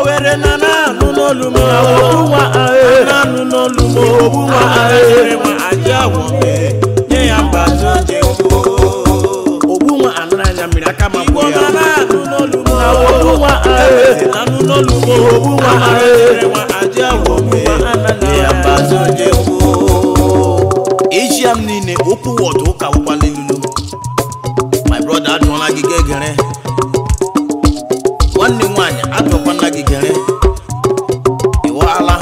owere na na-anụ n'olu m ogbu nwa ahụ na-anụ n'olu m ogbu nwa ahụ ma aja agwọ mee nye ya mbazi oje ogbu nwa anara anya mmiri aka ma igbo na na-anụ n'olu m ogbu nwa ahụ na-anụ n'olu m ogbu nwa ahụ ma aja agwọ mee nye ya mbazi oje eji ya m niile okwu wọdụ ụka ụkwala ilulu my brother adụọla gị gegere nwanne m nwaanyị adụọkwana gị gere ịwala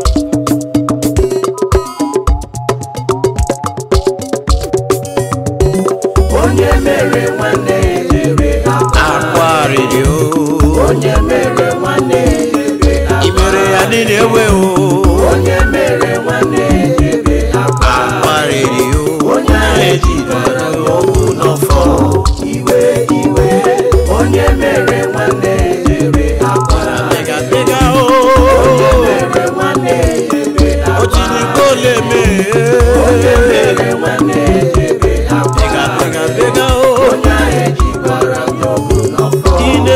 onye mere nwanne ejere akwarịrị o onye mere nwanne ejere imere ya niile ewe o onye mere nwanne ejere akwarịrị o onye ejidere okwu n'ọfọ iwe iwe onye mere nwanne ejere akwara Bega bega onye o mere nwanne ejere o jiri gole mee onye mere nwanne ejere bega akwara bega bega o onye ejikwara m okwu n'ọfọ ine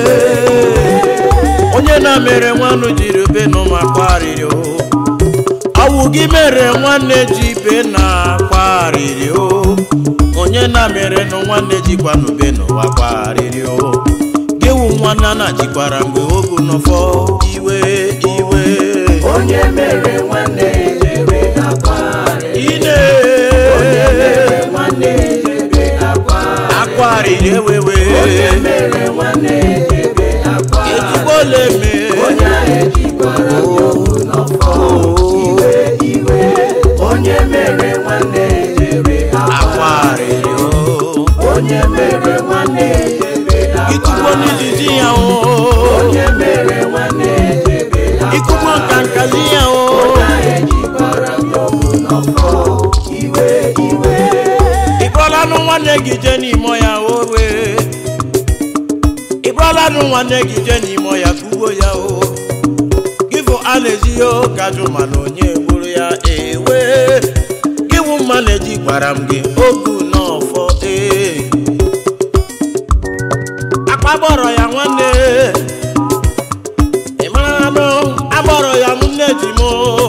onye na-mere nwanne jiri be n'ụmụ akwarịrị o ọwụ gị mere nwanne ji be na akwarịrị o onye na-mere nụ nwanne jikwa n'ube n'ụwa kwarịrị o gị wụ nwanne na jikwara mgbe ogu nọfọ iwe iwe onye mere nwanne ejere akwara ine onye mere nwanne ejere akwara akwarịrị ewewe onye mere nwanne ejere akwara ejigbole mee onye ejikwara m okwu n'ọfọ iwe iwe onye mere nwanne ejere akwara akwarịrị o onye mere nwanne ejere ikugbo akwara n'ijiji ya o onye mere nwanne ejere ikugbo nka nkazi ya o onye ejikwara m okwu n'ọfọ iwe iwe ịbụrụlanụ nwanne gị je n'ime ya owe ịbụrụlanụ nwanne gị je n'ime ya kugbo ya o gịbụ a na-eji ya kajụ mana onye gburu ya ewe gịwụ mma na-eji gwara m gị ogu n'ọfọ ee akpabọrọ ya nwanne ị mara nụ agbọrọ ya nne ji m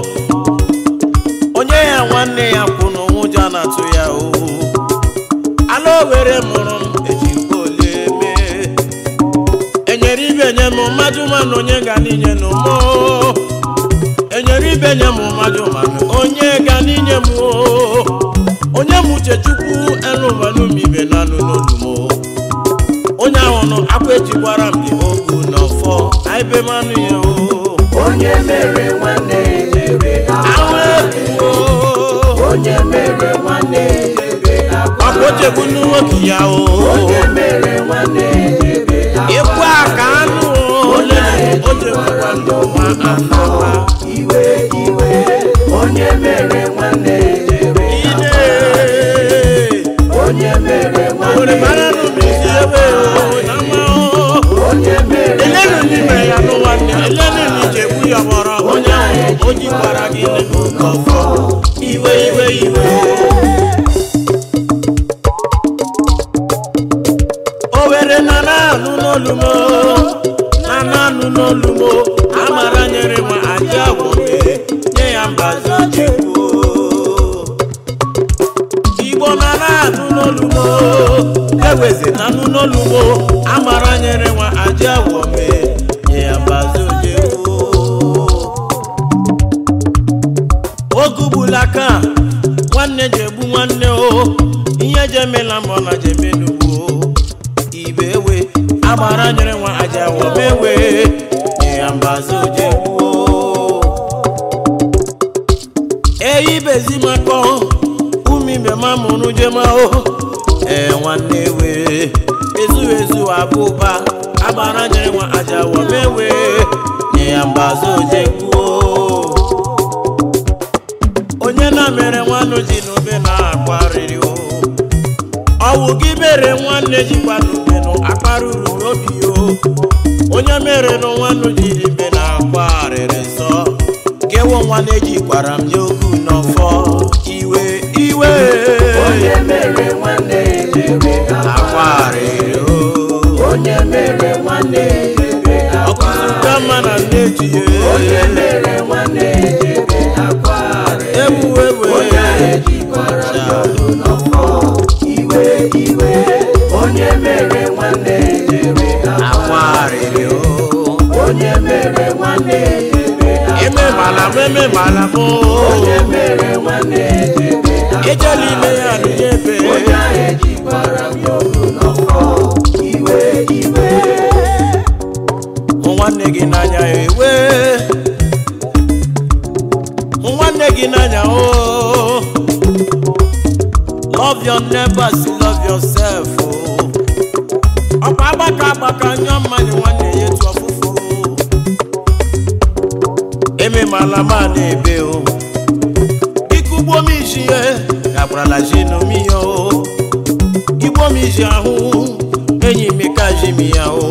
onye ya nwanne ya kwụ n'ụjọ na-atụ ya o ala owere mụrụ m ejikwa ole mee enyere ibe nye m mmadụ mana onye ga n'inye nụ m enyere ibe nye m mmadụ mana onye ga n'inye m o onye m uche chukwu elụbanụmibe na anụ n'olu m o. onye ahụ nọ akwa ejikwara m gị ogu n'ọfọ aibe manụ ya o onye mere nwanne ejere ahụ akwara ebuo onye mere nwanne ejere ọkwa akwara ochegbu nwoke ya o onye mere nwanne ejere ịkwu akwara aka anụ ole ochegbukwa ndụ nwa anọwa iwe iwe onye mere nwanne ejere ine onye mere nwanne owere mara n'ụbisi ebe o na mma o onye mere elenu n'ime ya nụ nwanne elenu n'ichegbu ya gbọrọ onye ahụ o jikwara gị n'ọfọ iwe iwe iwe owere na na-anụ n'olu m na na-anụ n'olu m amara nyere m aja agwọ mee nye ya mbazi ojekwu igbo na na-anụ n'olu m eweze na anụ n'olu m amara nyere nwa aja agwọ mee nye ya mbazi ojekwu ogugbula aka nwanne ji egbu nwanne o ihe jemela mbọ na jemenugwu ibe ewe agbara nyere nwa aja agwọ mewe nye ya mbazi ojekwu eyi bezi makọ umibe ma mụrụ jema o ee nwanne we ezu ezu abụba agbara nyere nwa aja agwọ mewe nye ya mbazi ojekwu onye na-mere nwanne ji n'ube na-akparịrị o ọwụ gị mere nwanne jikwa n'ube nụ akparụrụ n'obi o onye mere nụ nwanne jiri ibe na-akparịrị nsọ kewo nwanne jikwara m ya okwu n'ọfọ iwe iwe onye mere nwanne ejere akwarịrị o onye mere nwanne ejere ọkụzụ ka mma na n'ọfọ iwe iwe onye mere nwanne jere akwa akwarịrị o onye mere nwanne jere akwa ememala m ememala m onye mere nwanne jere akwa ejela ime ya n'ebe onye ahụ ejikwara m ya ogu n'ọfọ iwe iwe hụ nwanne gị n'anya ewe hụ nwanne gị n'anya o love your neighbors love yourself o ọkwa agbaka agbaka nyụọ mmanya nwanne ya etu ọfụfụ ememala ma na-ebe o ikugbo m iji ye gagbarala ji n'omi ya o igbo m iji ahụ enyi m ka ji m ya o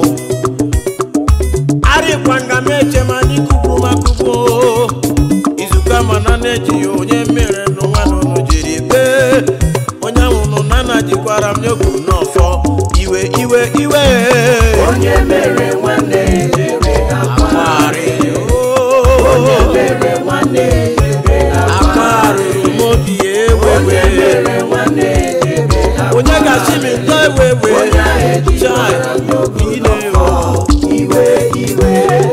arịkwanga m eche ma n'ikugbu makugbu izuka mana na-eji ya onye mere n'ụwa n'ụnụ jiri bee onye ahụnụ na na jikwara m n'okwu n'ọfọ iwe iwe iwe onye mere nwanne jere akwa akparịrị onye o mere nwanne jere akwa akparịrị m obi onye ewewe mere nwanne jere akwa onye ga-achị m ntọ ewewe onye ahụ ejikwara m ya ogu n'ọfọ iwe iwe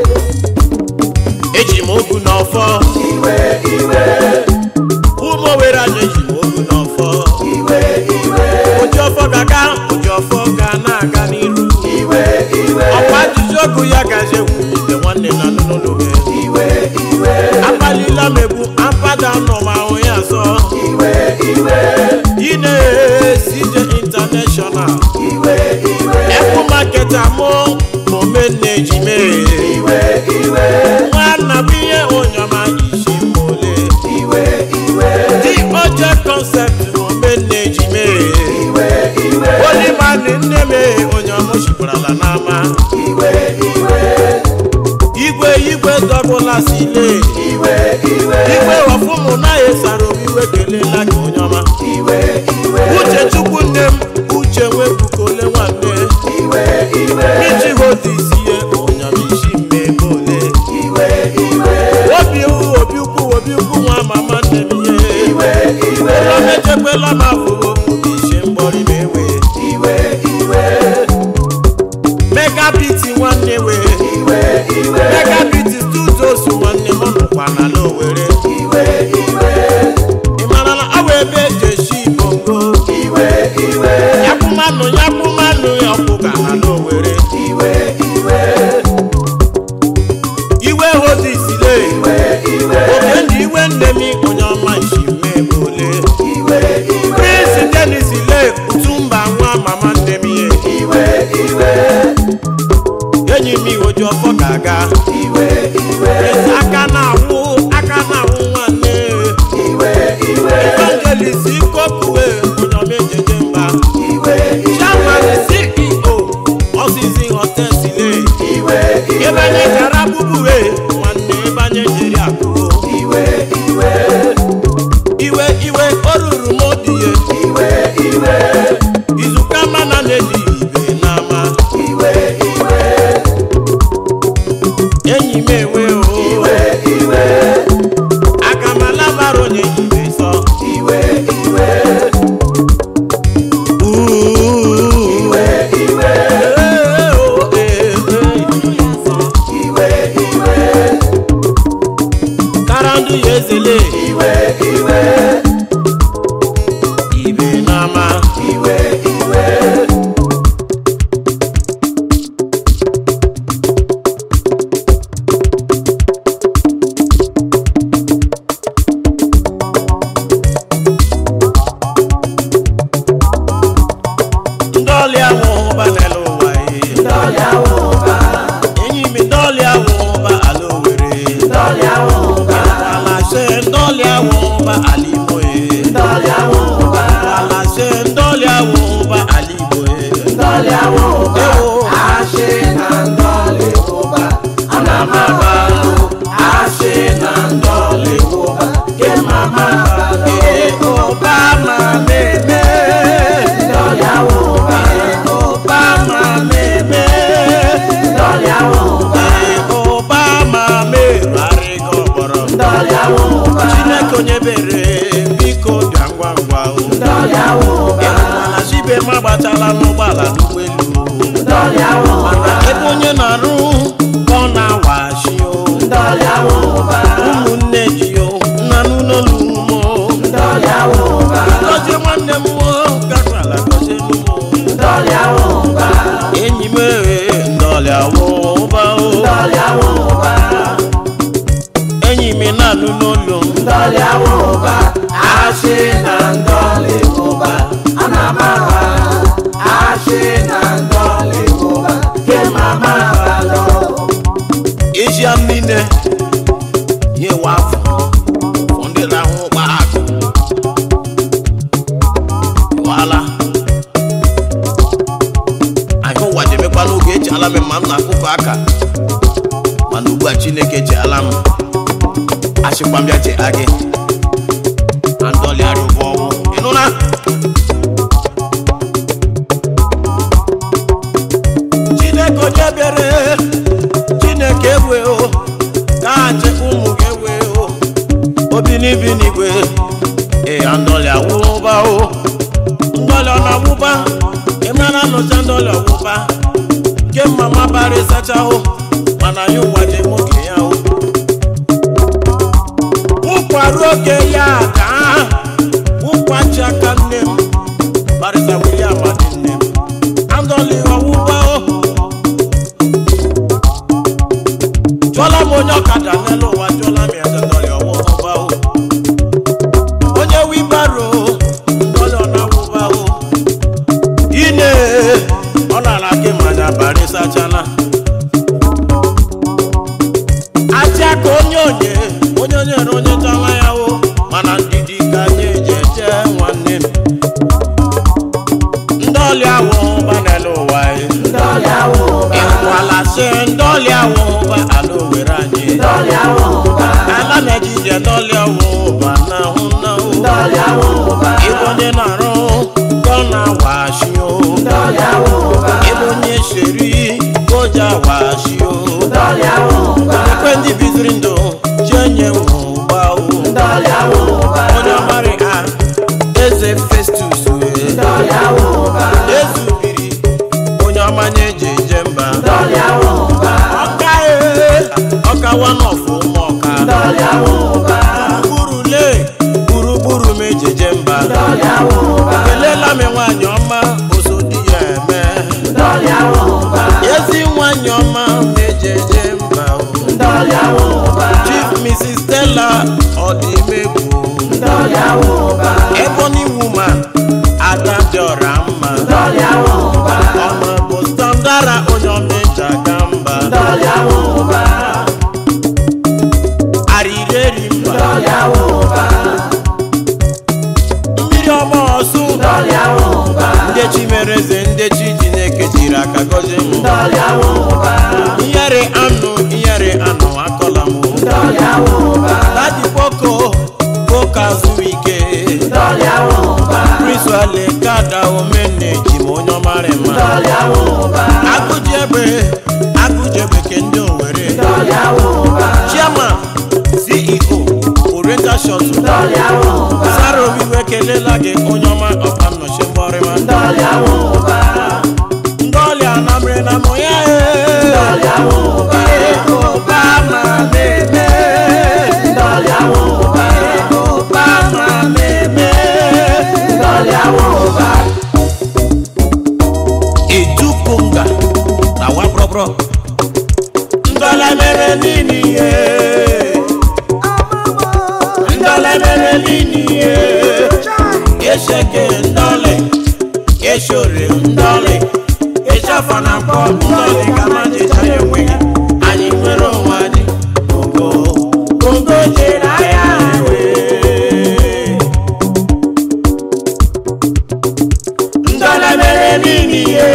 eji m ogu n'ọfọ iwe iwe ụmụ owere anya eji m ogu n'ọfọ iwe iwe oji ọfọ ga-aga oji ọfọ ga na-aga n'iru iwe iwe ọkwa ajụjụ ogu ya gaje wulite nwanne na n'ụlọwe iwe iwe akpalila m egbu apada nọ ma ahụ ya zọ iwe iwe ine CJ international iwe iwe ekwu maketa mụ momenne ejime iwe iwe nwanna bụ ihe onyama isi mole iwe iwe dị oche concept momenne ejime iwe iwe olimanị nne m onyama chipụrala n'ama iwe iwe igwe igwe dọbụla sile iwe iwe igwe ọfụmụ naghị esara obi iwe kelela gị onye ọma iwe iwe uche chukwu nne m uche nwebukole nwanne iwe iwe iji hotu isi ihe onyama isi mmemme ole iwe iwe obi ukwu obi ukwu obi ukwu nwa mama nne m ihe iwe iwe ụlọ mechekwela m afụgo obi isi mgbọrị m ewe iwe iwe megabiti nwanne wee iwe iwe megabiti studios nwanne m nọkwa n'ala owere iwe iwe ị mara na ọ bụ ebe eji esi bongo iwe iwe yakwumanụ yakwumanụ ya ọkwụga n'ala owere iwe iwe iwe hodisile iwe iwe oge ndị iwe nne m onye ọma isi mmemme ole iwe iwe prince denis le utumba nwa mama nne m ihe iwe iwe enyi m oji ọfọ ga-aga iwe iwe Prince aka na-awụ aka na-awụ nwanne iwe iwe evangelist ikokue onye ọma ejeje mba iwe chairman ceo ọzizi hotelsile iwe ebe anyị gara bụbue nwanne ebe anyị jiri akụo iwe iwe iwe iwe o ruru m obi ye iwe iwe izuka mana na-eji ibe n'ama iwe iwe enyi ndọlịa wụba ịhụmana chibe ma gbatala n'ụgbọala n'ụgbọelu ndọlịa wụba mana ebe onye na-arụ ka ọ na-awashi o ndọlịa wụba ụmụnne ji o nna n'ụlọlu mo ndọlịa wụba gọzie nwanne m o gakwala gọzie n'ụmụ ndọlịa wụba enyi m ee ndọlịa wụba o ndọlịa wụba enyi m na-anụ n'olu m ndọlịa wụba achị na ndọlị wụba ana m aba achị na ndọlị wụba ke mama abalọ ezi m niile nyewe afọ fọ ndị na-ahụ ụgba akụ wala anyị ụwa jemekwa n'oge eji ala m ma m na-akụkọ aka mana ugbu a chineke ji ala m achịkwa m bịa ji gị na ndọli arụbọ ọgwụ ịnụna chineke onye bịara chineke ewe o ka achị ụmụ gị ewe o obi n'ibi n'igwe ee ndọli awụba o ndọli ọ na-awụba ịmara nụcha ndọli ọwụba ke mama bara ịsacha o mana ya ụwa ji nwoke ya o ụkwarụ oge ya ka ụkwachi aka nne m barịsa William adị nne m andọli ọwụba o jụọla m onye ọkada n'elu ụwa jụọla m ya ndọli ọwụba o onye wibaro ndọli ọ na-awụba o ine ọ na-ala gị mmanya barịsachala aja ka onye onye onye onye na onye chọwa ya o mana ndidi ka anyị eji eje nwanne m ndị ọlịa awụ ụba n'elu ụwa anyị ndọlịa wụba ịkwala sị ndị ọlịa awụ ụba ala owere anyị ndọlịa wụba ala na-ejije ndị ọlịa awụ ụba na ahụ na o ndọlịa wụba ịbụ onye na-arụ ka ọ na-awashi o ndọlịa wụba ịbụ onye sheri ka o ji awashi o ndọlịa wụba ekwe ndị biziri ndụ chi enye ụgba o ndọlịa wụba onye ọmarị ha eze festus wee ndọlịa wụba ezubiri onye ọmanye eji eje mba ndọlịa wụba ọka ee ọka wanọfụ ụmụ ọka ndọlịa wụba gburugburu le gburugburu m eji eje mba ndọlịa wụba kelela m nwaanyị ọma oso di ya eme ndọlịa wụba ezi nwaanyị ọma na-eji eje mba o ndọlịa wụba chief mrs stella ọdịmegwu ndọlịa wụba ebony woman ada dị ọra mma ndọlịa wụba ọma bụ standara onye ọmeja ga mba ndọlịa wụba arịrị eri mba ndọlịa wụba mmiri ọma ọsụ ndọlịa wụba ndechi mere eze ndechi chineke jiri aka gọzie m ndọlịa wụba ihere anụ ihere anụ akọla m ndọlịa wụba dadi boko boko azụ ike ndọlịa wụba priswale kada omenne ji m onye ọmarị mma ndọlịa wụba agụji egbe agụji egbe ke ndị owere ndọlịa wụba chairman ceo oriental shuttle ndọlịa wụba sara obiwe kelela gị onye ọma ọkpa nnọchi mgbọrịma ndọlịa wụba ndị ọlịa namre na mụ ya ndọlịa wụba ụba ma na-eme ndọlịa wụba ụba ma na-eme ndọlịa wụba edupunga na wabrọbrọ ndọla mere nini ihe ndọla mere nini ihe esheke ndọlị eshore ndọlị eshafa na mkpọ ndọlị ka majicha ya enweghị anyị nwere onwe anyị ogo ogo jere ahịa wee ndọla mere nini ihe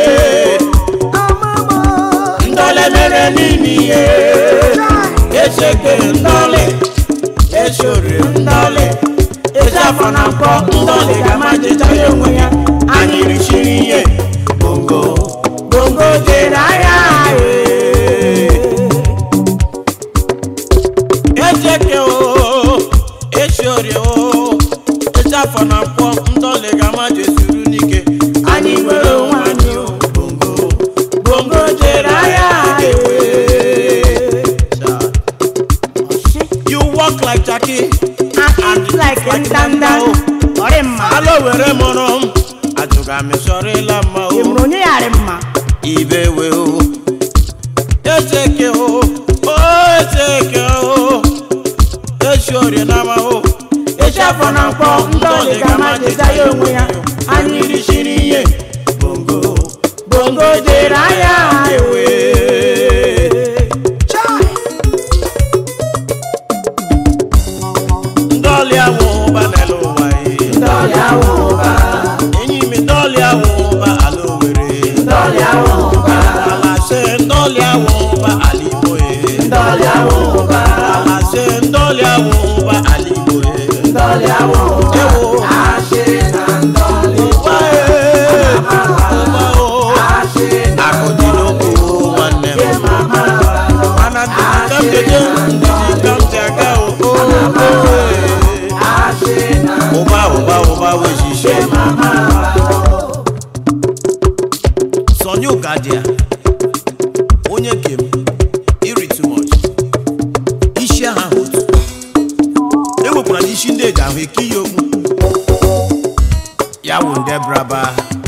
ndọla mere nini ihe esheke ndọlị eshore ndọlị eshafa na mkpọ ndọlị ka majicha ya onwe ya anyị richiri ihe bongo bongo jere ahịa wee ejeke o esiorie o eche afọ na mkpọ ndọlị ọma jesuru n'ike Anyị nwere onwe anyị o. bongo bongo jere ahịa ewe you walk like jackie I eat like ndanda ọrị mma alo were mụrụ m ajụga m sọrịla mma ị o mụrụ onye yarị mma ibe we o echeke o o echeke o echi orie n'ama o echi afọ na mkpọ ndọlị ga ma jeza ya onwe ya anyị risiri ihe bongo bongo jere ahịa ewe ndọlị awụ ụba n'elu ụwa ye ndọlị awụ ụba enyi mi ndọlị awụ ụba ala owere ndọlị awụ ụba ala se ndọlị awụ ụba ala igbo ye ndọlị awụ ụba ala se ndọlị awụ ụba ala igbo ye ndọlị awụ ụba ewo ashị na ndọlị ụba ye ụba o ashị na akụ dị n'okwu nwanne m mama mana ndidi ka m jeje ndidi ka m ji aga o o, o, e. ashị na ụba ụba ụba wejishe mama Sonny Ugadia onye kem iri too much isi aha ahụ otu ewekwara n'isi ndị eji ahụ eke ihe okwu ya wụ nde braba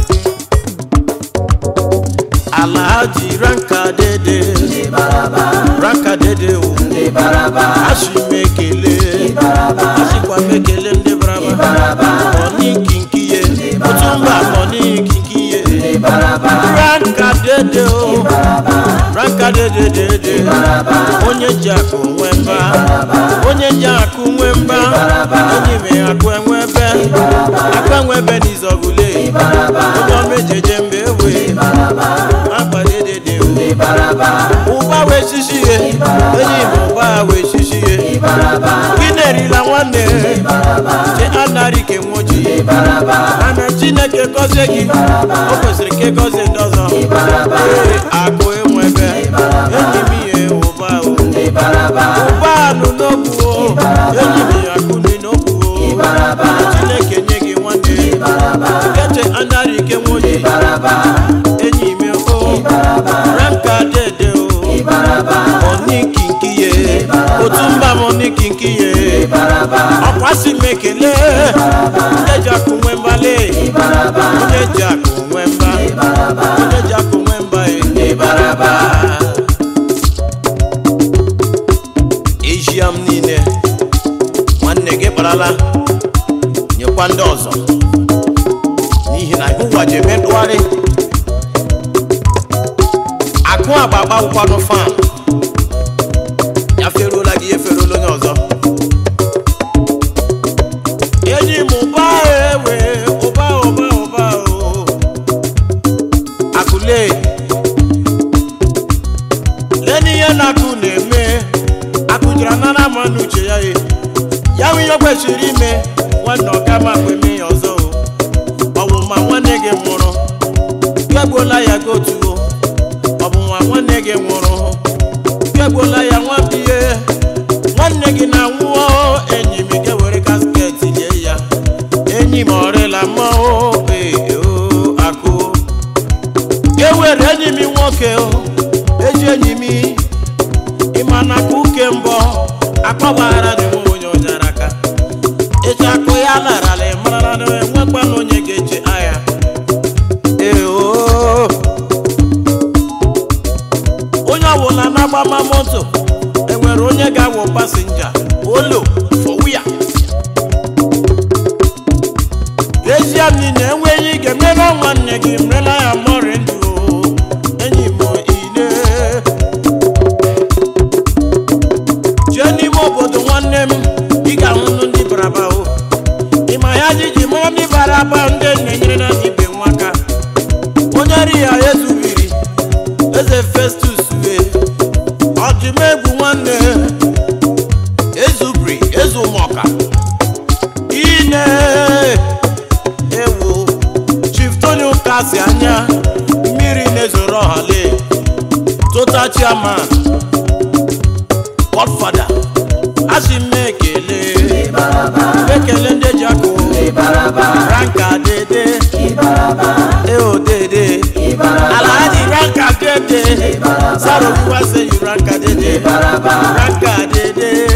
alhaji ranka dede ranka dede o asị m ekele asịkwa m ekele ndị braba ọni kinkiye otu mba ọni kinkiye ranka dede o ranka dede dede onye ji akụ nwe mba onye ji akụ nwe mba onye me akụ enwebe akụ enwebe n'izọgule onye omejeje mba ewe akpa dede dị o ụba wee shishi ye enyi m ụba wee shishi ye gị na-erila nwanne che anara ike nwoji mana chineke gọzie gị o kwesịrị ka ịgọzie ndị ọzọ ee akụ enwebe enyi m ihe ụba o ụba anụ n'okwu o enyi m ya akụ dị n'okwu o chineke nye gị nwanne keche anara ike nwoji enyi m o ranka dede o oni kinkiye otu mba m oni kinkiye ọkwasị m ekele onye ji akụ nwe mbale onye ji akụ nwe mba onye ji akụ nwe mba ịbaraba ejia m niile nwanne gị kparala nyekwa ndị ọzọ n'ihi na ụwa ji eme ndụgharị akụ agba agbawụkwanụ fan ya feruola gị ya eferuola onye ọzọ enyi m ụba ewe ụba ụba ụba o akụle leni ihe na-akụ na-eme akụjara nara ma n'uche ya ye ya nwe ihe o kwesịrị ime nwanne ọga ma akpa eme ya ọzọ o ọ bụ ma nwanne gị nwụrụ ya gbuola ya gotuo ọ bụ nwa nwanne gị nwụrụ ya gbuola ya nwabie nwanne gị na-anwụọ enyi m ga-ewere kasket lie ya enyi m ọrịla mmọnwụ ee o akụ ewere enyi m nwoke o eji enyi m ịma na aka uke mbọ akpọgbara dị nwe onye ọjara aka eji akụ ya larala ịmarala na enwekwana onye ga-eche agha ee o onye ọbụla na-agbama moto enwere onye ga-awụ pasinja olo fọwuya ezie m niile enweghị ike mere nwanne gị merela ya mọrị ndụ enyi m ile jee n'ime obodo nwanne m ị ga-ahụ ndị baraba o ịma ya jiji mara ndị baraba ndị na-enyere na ibe nwaka onye ri ya ezubiri eze festus wee ọdụmegwu nwanne ezubiri ezumọka ine ewu chief tony ụkasi anya mmiri na-ezoro ọhale total chairman godfather asị m ekele ekele ndị ji akụ ranka dede eo dede alhaji ranka dede sarobuwa say you ranka dede ranka dede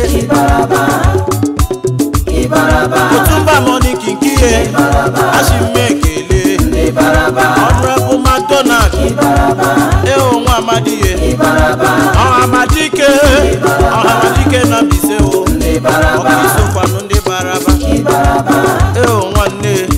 otumba money kinkiye asimekele honorable mcdonald eo nwa amadiye ọha amadike ọha amadike na mbise o ọkisokwanụ ndị baraba eo nwanne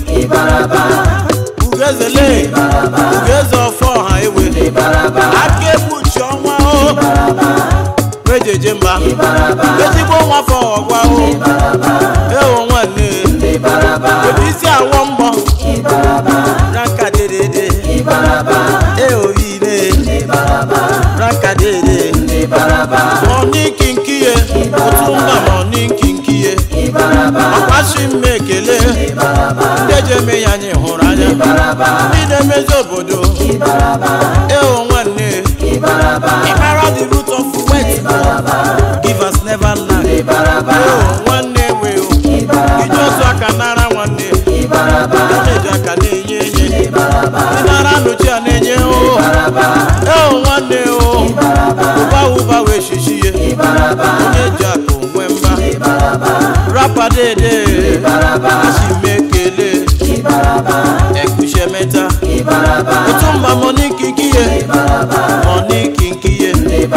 ugezele ugeze ọfọ ọha ewe aka egbuchi ọnwa o mejeje mba ezigbo nwa afọ ọgwa o eo nwanne ebe isi awọ mbọ ranka dedede eo ile ranka dede mọni kinkiye otu mba mọni kinkiye ọkpachi m ekele ndị eji eme ya anyị hụrụ anya ndị na-emezi obodo eo nwanne ịmara the root of wet give us never lack eo nwanne we o iji otu aka nara nwanne na-eji aka na-enye enye ndị nara nụchi a na-enye o eo nwanne o ụba ụba wee shishi ye onye ji akụ nwe mba rapa dede asimekele ekushemeta otu mba mọni kinkiye mọni kinkiye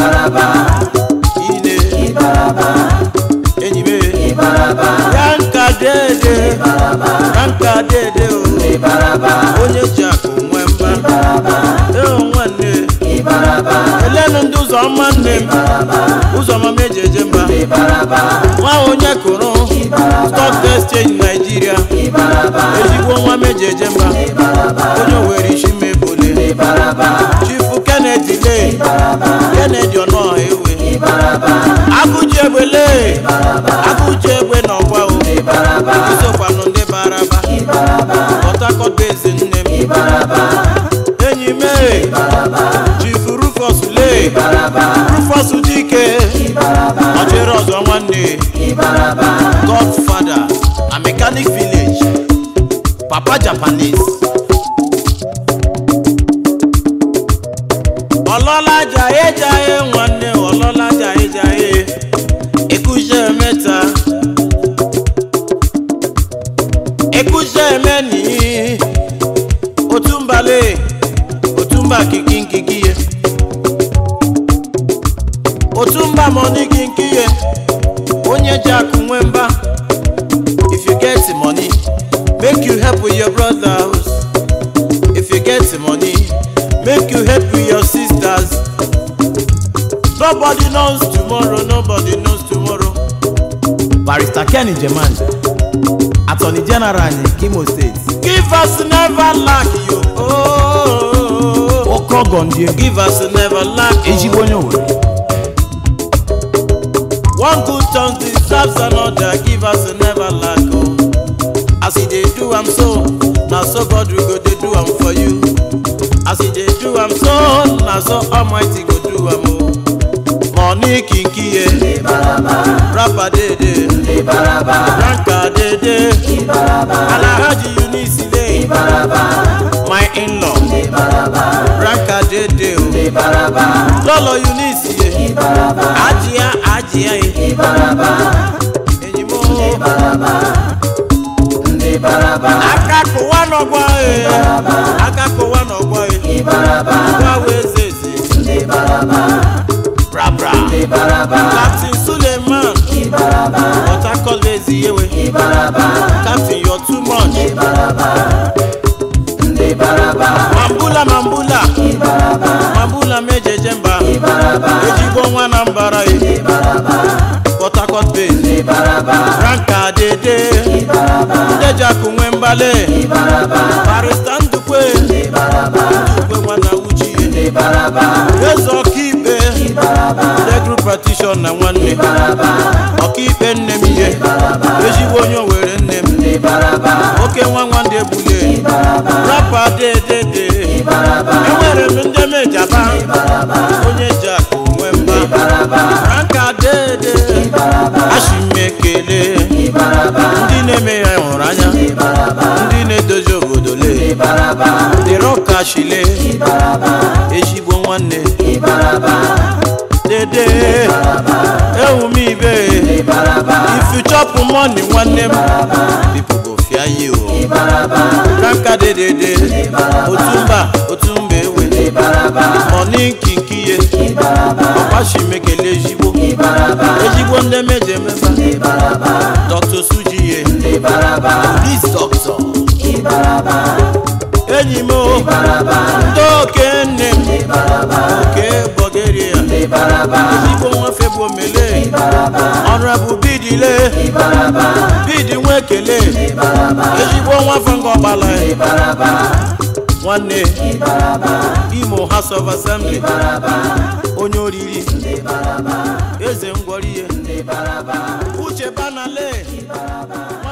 ine enyi me yanka dede yanka dede o onye ji akụ nwe mba eo nwanne elenu ndị ụzọ ọma nne m ụzọ ọma m eji eje mba nwa onye kụrụ stock exchange naijiria ezigbo nwa m eji eje mba onye owere isi mebole chifu kennedy le kennedy ọnọha ewe agụji egbe le agụji egbe na ọgwa o isokwanụ ndị baraba port harcourt base nne m enyi m e, chief rufus le rufus dike ọchịrị ọzọ nwanne godfather na mechanic village papa japanese ọlọ́lá jayé jayé nwanne ọlọ́lá jayé jayé ikúṣẹ́ mẹ́ta ikúṣẹ́ mẹ́ni òtúmbalẹ̀ òtúmba kìkìkìkìyẹ òtúmba money kìkìyẹ onye jẹ́ akụnwe mba if you get money make you help with your brother house if you get money make you help with your sisters nobody knows tomorrow nobody knows tomorrow barrister kenny jeman attorney general anyị kimo state give us never lack you oh, ọkọgọndie give us never lack oh. ezigbo onye owere one good turn deserves another give us never lack oh. as e dey do am so na so god we go dey do am for you as e dey do am so na so almighty go do am o money kinkiye rapa dede ranka dede alahaji eunice le my in-law ranka dede o lọlọ eunice ye ajia ajia ye enyimo aka kụwa n'ọgwa ye aka kụwa n'ọgwa ye ọgwa wee zeze brabra captain suleiman port harcourt ezi ewe captain you're too much mambula mambula mambula mejeje mba ejigbo nwa na mbara ye port harcourt base ranka dede ndejaku nwe mbale barista ndukwe ndukwe nwa na uchi ye eze ọkaikpe legru partition na nwanne ọkaikpe nne m ihe ezigbo onye owere nne m oke nwa nwanne egbule rapa dedede enwere m ndị mejaba onye ji akụ nwe mba ranka dede ashim ekele ndị na-eme ya hụrụ anya dịrị ọkashile ezigbo nwanne dede ewumibe if you chop money nwanne m people go fear you kanka dedede otumba otumba ewe mọni nkinkiye ọkwashimekele ezigbo ezigbo ndị meje emeba dr sujiye police doctor enyi m o, ndị okenne m oke bọgeria ezigbo nwafe bụ omele ọnụebụ bidile bidi nwa ekele ezigbo nwafe ngọgbala nwanne imo house of assembly onye oriri eze ngwọriye uche banale